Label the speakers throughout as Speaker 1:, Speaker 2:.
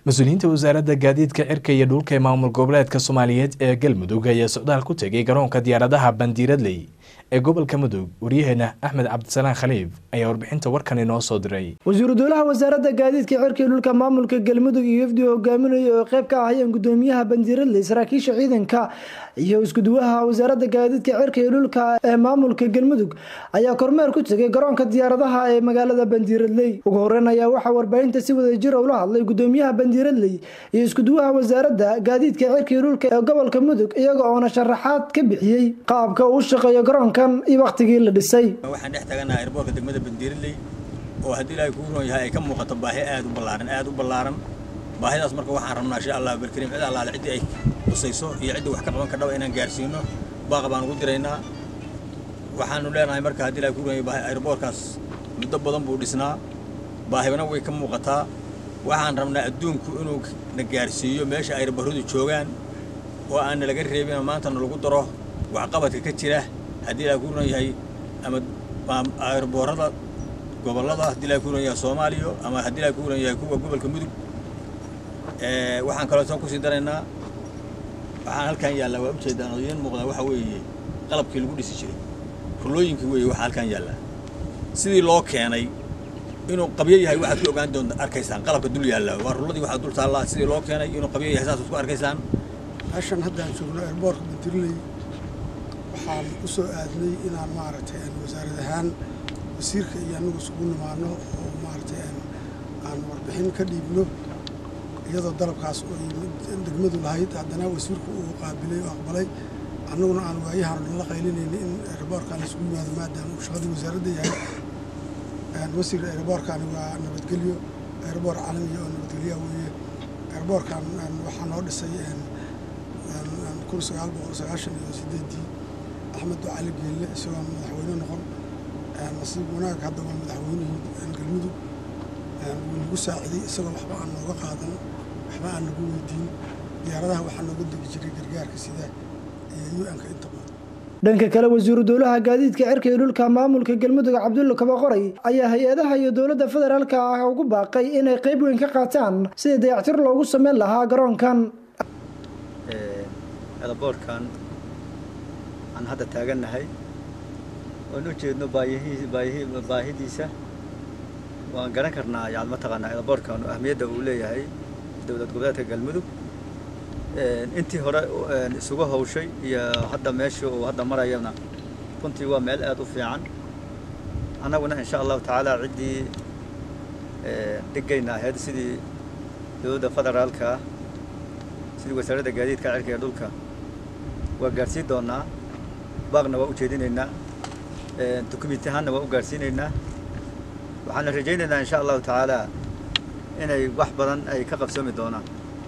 Speaker 1: mas-uuliyiinta wasaaradda gaadiidka cirka iyo dhulka ee maamul goboleedka soomaaliyeed ee galmudug ayaa socdaal ku tegay garoonka diyaaradaha bandiiradley ee gobolka mudug waryaheena axmed cabdisalaan khaliif ayaa warbixinta warkan inoo soo diray
Speaker 2: wasiiru dowlaha wasaaradda gaadiidka cirka iyo dhulka maamulka galmudug iyo wafdi hogaaminaya oo qayb ka ahayeen gudoomiyaha bandiiradley saraakiisha ciidanka iyo iskuduwaha wasaaradda gaadiidka cirka iyo dhulka ee maamulka galmudug ayaa kormeer ku tegay garoonka diyaaradaha ee magaalada bandiiradley ugu horeyn ayaa waxaa warbaahinta si wadajira ula hadlay gudoomiyaha bandiiradley iyo iskuduwaha wasaaradda gaadiidka cirka iyo dhulka ee gobolka mudug iyaga oona sharaxaad ka bixiyey qaabka uu shaqeeyo garoonkan iyo wakhtigii la dhisay
Speaker 3: waxaan dhex taganaha airboortka degmada bandiiradley oo haddii ilaahay kuu roon yahay ay ka muuqato baahi aad u ballaaran aad u ballaaran baahidaas marka waxaan rabnaa insha allah barkariim cid allaale ciddii ay qusayso iyo ciddii wax ka qaban kardhaba inaan gaarsiino baaqa baan ugu diraynaa waxaanu leenahay marka haddii ilaahay kuu roon yahay airboortkaas muddo badan buu dhisnaa baahibana way ka muuqataa waxaan rabnaa adduunku inuu na gaarsiiyo meesha airbarradu joogaan oo aan nalaga reebin oo maantana lagu daro waxqabadka ka jira haddii ilaahay kuu roon yahay ama airboorada gobollada haddii ilaahay kuu roon yahay soomaaliya ama haddii ilaahay kuu roon yahay kuwa gobolka mudug waxaan kaloo soo kusii daraynaa waxaan halkan yaallaa waa ujeedaan oo idiin muuqdaa waxa weeye qalabkii lagu dhisi jiray rulooyinkii weeye waxaa halkan yaallaa sidii loo keenay inuu qabyo yahay waxaad ku ogaan doonta arkaysaan qalabka dul yaalla waa rulladii waxaa dul taallaa sidii loo keenay inuu qabyo yahay saas ku arkaysaan
Speaker 4: meeshan haddaan joogno airboortka bandiriley waxaan u soo aadnay inaan maaragtay wasaarad ahaan wasiirka iyo annagu isugu nimaano oo maaragtay aan warbixin ka dhiibno iyadoo dalabkaas oo degmadu lahayd haddana wasiirku uu qaabilay oo aqbalay annaguna aan waayahan o dhan la qaylinayna in airboortkan isugu yimaado maadaama uu shaqadii wasaaradda yahay wasiir airboortkani waa nabadgelyo airboort caalamiya oo nabadgelyaa weeye airboortkan waxaa noo dhisay kun sagaal boqol sagaashan iyo sideedii axmed cali geelle isagoo madaxweyne noqon nasiib wanaag hadda waa madaxweynihii galmudug wuu nagu saaciday isagoo waxba aan nooga qaadan waxba aan nagu weydiin diyaaradaha waxaa nooga degi jiray gargaarka sida iyo u-nka inta badan
Speaker 2: dhanka kale wasiiru dowlaha gaadiidka cirka iyo dhulka maamulka galmudug cabdulla kabaqoray ayaa hay-adaha iyo dowladda federaalka ah ugu baaqay inay qayb weyn ka qaataan sidii dayactir loogu sameyn lahaa garoonkan
Speaker 5: elaboorkan aan hadda taagannahay oon u jeedno baahidiisa waan garan karnaa yani mataqaanaa elaboorkan ahmiyadda uu leeyahay dowlad goboleedka galmudug intii hore isugu hawshay iyo hadda meesha uu hadda marayana runtii waa meel aad u fiican annaguna insha allahu tacaala ciddii dhigayna ahayd sidii dowladda federaalka sidii wasaaradda gaadiidka cirka ee dhulka waa gaarsiin doonaa baaqna waa u jeedinaynaa dukumenti ahaanna waa u gaarsiinaynaa waxaana rajaynaynaa insha allahu tacaala inay wax badan ay ka qabsoomi doonaan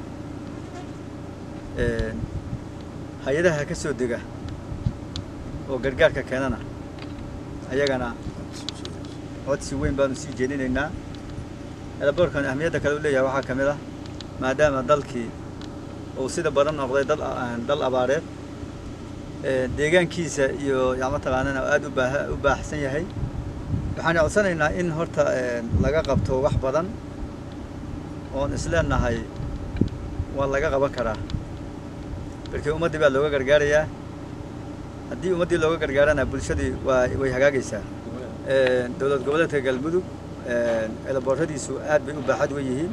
Speaker 5: hay-adaha ka soo dega oo gargaarka keenana ayagana codsi weyn baanu sii jeedinaynaa elaboorkan ahmiyadda kale u leeyahay waxaa ka mid ah maadaama dalkii uu sida badan noqday dal dal abaareed deegaankiisa iyo yaa mataqaanana aad u baaxsan yahay waxaan codsanaynaa in horta laga qabto wax badan oon isleenahay waa laga qaban karaa markii ummaddii baa looga gargaarayaa haddii ummaddii looga gargaarana bulshadii waa way hagaagaysaa dowlad goboleedka galmudug elabooradiisu aad bay u baaxad wen yihiin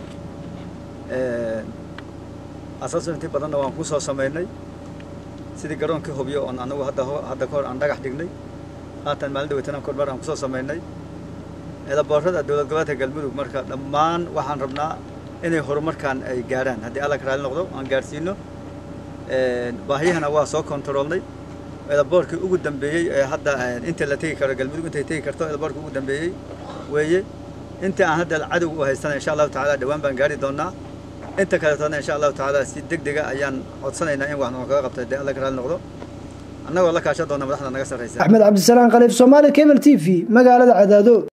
Speaker 5: asaaso intii badanna waan ku soo samaynay sidii garoonkii hubyo oon anagu hadda hadda ka hor aan dhagax dhignay haatan maalin dhaweytana kormeer aan kusoo samaynay elaboorada dowlad goboleedka galmudug marka dhammaan waxaan rabnaa inay horumarkan ay gaarhaan haddii alla ka raali noqdo aan gaarsiino baahiyahana waa soo kontaroolnay elaboorkii ugu dambeeyey ee hadda inta la tegi karo galmudug intay tegi karto elaboorkii ugu dambeeyey weeye inta aan hadda cadow u haystana insha allahu tacaala dhawaan baan gaari doonaa inta kaleetona insha allahu tacaala si deg dega ayaan codsanaynaa in wax noo kaga qabto haddii alla ka raali noqdo annagoo la kaashan doona madaxda naga sarraysa
Speaker 2: axmed cabdisalaan khaliif soomaali cable t v magaalada cadaado